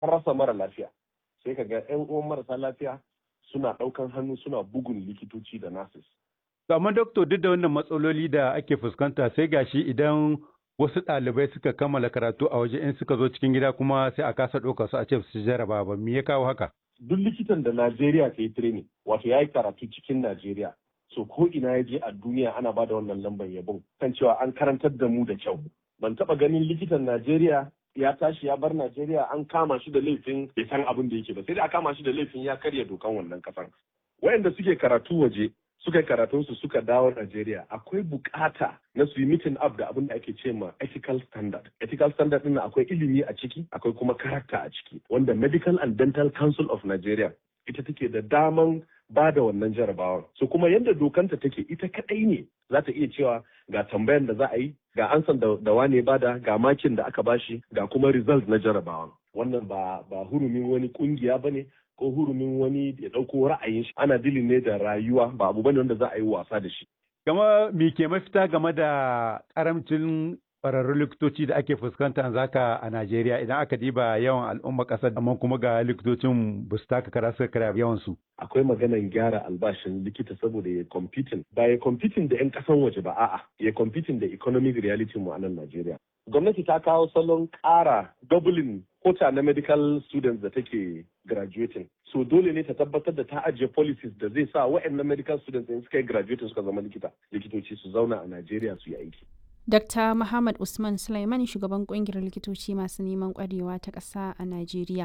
rasa mara lafiya sai ka ga 'yan uwan marasa lafiya suna ɗaukan hannu suna bugun likitoci da nurses. amma doktor duk da wannan matsaloli da ake fuskanta sai gashi idan wasu ɗalibai suka kammala karatu a waje in suka zo cikin gida kuma sai a kasa ɗauka su a ce su jaraba ba me ya kawo haka duk likitan da Najeriya ta yi training wato ya yi karatu cikin Najeriya so ko ina ya je a duniya ana ba da wannan lambar yabon kan cewa an karantar da mu da kyau ban taɓa ganin likitan Najeriya ya tashi ya bar Najeriya an kama shi da laifin bai san abin da yake ba sai dai a kama shi da laifin ya karya dokan wannan kasan wayanda suke karatu waje suka yi karatunsu suka dawo Najeriya akwai bukata na su yi meeting up da abin da ake ce ma ethical standard. Ethical standard ɗin akwai ilimi a ciki, akwai kuma karakta a ciki, wanda Medical and Dental Council of Nigeria ita take da daman ba da wannan jarabawan. So kuma yadda dokanta take ita kaɗai ne za ta iya cewa ga tambayan da za a yi, ga ansan da, da wane bada, ga makin da aka bashi, ga kuma result na jarabawan. Wannan ba, ba hurumin wani kungiya ba ne, ko hurumin wani ya ɗauko ra'ayin shi ana dilin ne da rayuwa ba abu bane wanda za a yi wasa da shi. Gama me ke mafita game da karamcin ƙwararrun likitoci da ake fuskanta zaka a Najeriya idan aka diba yawan al'umma ƙasar amma kuma ga likitocin ba su taka kara suka kara yawan su. Akwai maganan gyara albashin likita saboda ya competing ba ya competing da 'yan ƙasan waje ba a'a ya competing da economic reality mu a nan Najeriya. Gwamnati ta kawo salon ƙara doubling kota na medical students da take graduating. So dole ne ta tabbatar da ta ajiye policies da zai sa waɗannan medical students in suka yi graduating suka zama likita. Likitoci su zauna a Najeriya su yi aiki. Dr. Muhammad Usman Sulaiman shugaban kungiyar likitoci masu neman kwarewa ta ƙasa a Najeriya.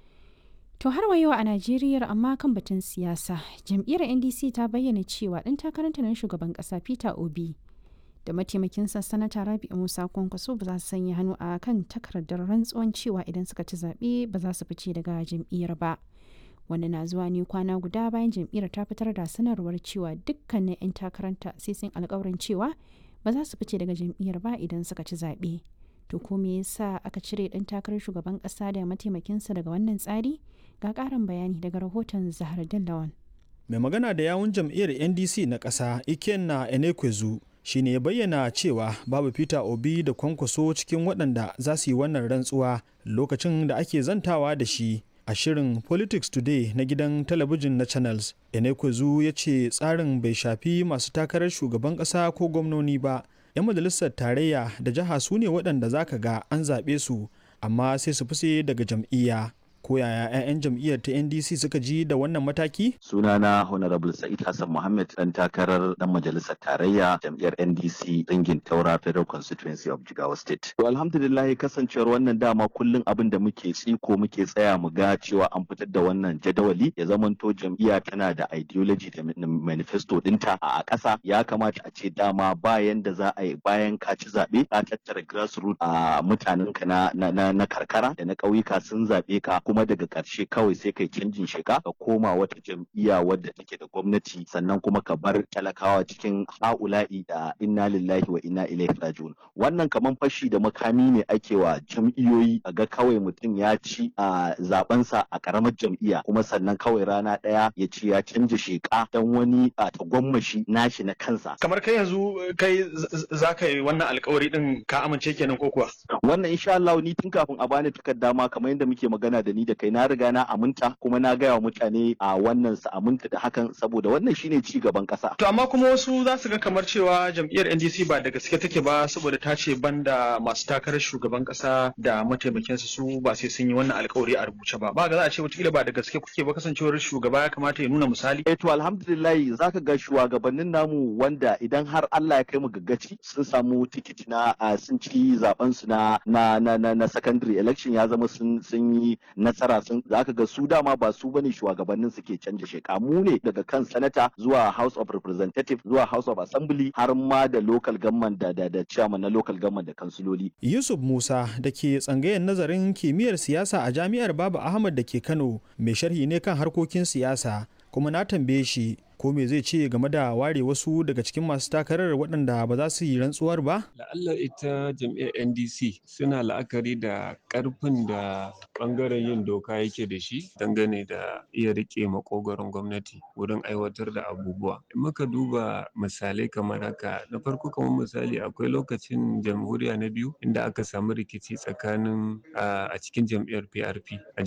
To har yau a Najeriya amma kan batun siyasa, jam'iyyar NDC ta bayyana cewa ɗan takaranta na shugaban ƙasa Peter Obi da mataimakinsa sanata Rabi'u Musa Kwankwaso ba za su sanya hannu a kan takardar rantsuwan cewa idan suka ci zaɓe ba za su fice daga jam'iyyar ba. Wanda na zuwa ne kwana guda bayan jam'iyyar ta fitar da sanarwar cewa dukkanin 'yan takaranta sai sun alkawarin cewa ba za su fice daga jam'iyyar ba idan suka ci zaɓe. To ko me yasa aka cire ɗan takarar shugaban ƙasa da mataimakinsa daga wannan tsari? Ga ƙarin bayani daga rahoton Zahar Dallawan. Mai magana da yawun jam'iyyar NDC na ƙasa Ikenna Enekwezu shi ne ya bayyana cewa babu Peter Obi da kwankwaso cikin waɗanda za su yi wannan rantsuwa lokacin da ake zantawa da shi a shirin Politics Today na gidan talabijin na Channels. Enekwezu ya ce tsarin bai shafi masu takarar shugaban ƙasa ko gwamnoni ba. 'Yan majalisar tarayya da jiha su ne waɗanda za ka ga an zaɓe su amma sai su fice daga jam'iyya. ko yaya 'ya'yan jam'iyyar ta ndc suka ji da wannan mataki sunana honorable sa'id hassan muhammad dan takarar dan majalisar tarayya jam'iyyar ndc ringin taura federal constituency of jigawa state to alhamdulillah kasancewar wannan dama kullum abin da muke tsiko muke tsaya mu ga cewa an fitar da wannan jadawali ya zamanto jam'iyya tana da ideology da manifesto dinta a ƙasa ya kamata a ce dama bayan da za a yi bayan ka ci zaɓe ka tattara grassroots a mutanenka na, na, na karkara da na ƙauyuka sun zaɓe ka kuma daga ƙarshe kawai sai kai canjin shiga ka koma wata jam'iyya wadda take da gwamnati sannan kuma ka bar talakawa cikin ha'ula'i da inna lillahi wa inna ilaihi raji'un wannan kaman fashi da makami ne ake wa jam'iyyoyi a ga kawai mutum ya ci a zabensa a karamar jam'iyya kuma sannan kawai rana ɗaya ya ci ya canja sheka dan wani a tagwammashi nashi na kansa kamar kai yanzu kai za ka yi wannan alkawari din ka amince kenan ko kuwa wannan insha Allah ni tun kafin a bani takarda ma kamar yadda muke magana da ni da kai na riga na aminta kuma na gaya wa mutane a wannan su aminta da hakan saboda wannan shine ci gaban kasa. To amma kuma wasu za su ga kamar cewa jam'iyyar NDC ba da gaske take ba saboda ta ce banda masu takarar shugaban kasa da mataimakinsa su ba sai sun yi wannan alkawari a rubuce ba. Ba ga za a ce wataƙila ba da gaske kuke ba kasancewar shugaba ya kamata ya nuna misali. Eh to alhamdulillah zaka ga shugabannin namu wanda idan har Allah ya kai mu gaggaci sun samu tikiti na sun ci zaben su na na na na secondary election ya zama sun sun yi nasara sun zaka ga su dama ba su bane shugabannin suke canja sheka mu ne daga kan sanata zuwa house of representative zuwa house of assembly har ma da local government da da, da chairman na local government da kansiloli yusuf musa da ke tsangayen nazarin kimiyyar siyasa a jami'ar baba ahmad da ke kano mai sharhi ne kan harkokin siyasa kuma na tambaye shi ko me zai ce game da ware wasu daga cikin masu takarar waɗanda ba za su yi rantsuwar ba? La'alla ita jam'iyyar NDC suna la'akari da ƙarfin da ɓangaren yin doka yake da shi dangane da iya riƙe makogaron gwamnati wurin aiwatar da abubuwa. In muka duba misalai kamar haka, na farko kamar misali akwai lokacin jamhuriya na biyu inda aka samu rikici tsakanin a cikin jam'iyyar PRP a